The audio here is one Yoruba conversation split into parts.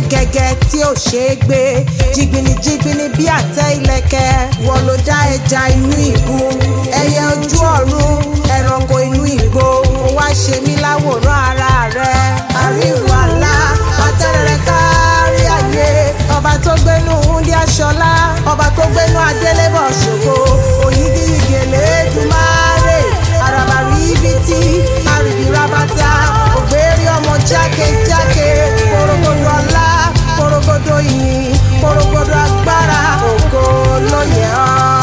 gẹ́gẹ́ tí ò ṣeé gbé jìgbìnì jìgbìnì bí àtẹ ìlẹ̀kẹ̀ wọ́n ló dá ẹja inú ìbú ẹyẹ ojú ọ̀run ẹranko inú ìgbó ó wá ṣe mí láwòrán ara rẹ àríwá ńlá àtẹrẹrẹ kárí ayé ọba tó gbénú húndí aṣọlá ọba tó gbénú adélébọ̀ ṣògo òyìngíyìngì elédùmarè àràbà ríbitì àrìbí rabata ògbérí ọmọ jákèjákè korogodo ọlá korogodo ìyìn korogodo agbára ògo ló yẹ ọ́.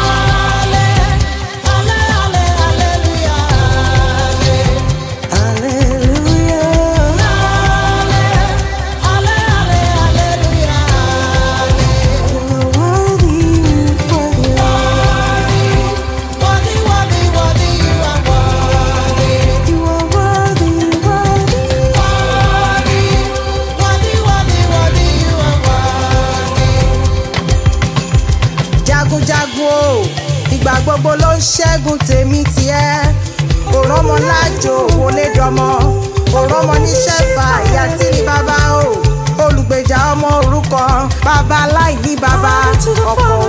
jagunjagun o ìgbà gbogbo ló ń ṣẹ́gun tèmi tiẹ̀ òrọ́mọ lájò wọlé dọmọ òrọ́mọ níṣẹ́ fà ìyá tí ní bàbá o olùgbèjà ọmọ òrukàn bàbá aláìní bàbá ọ̀pọ̀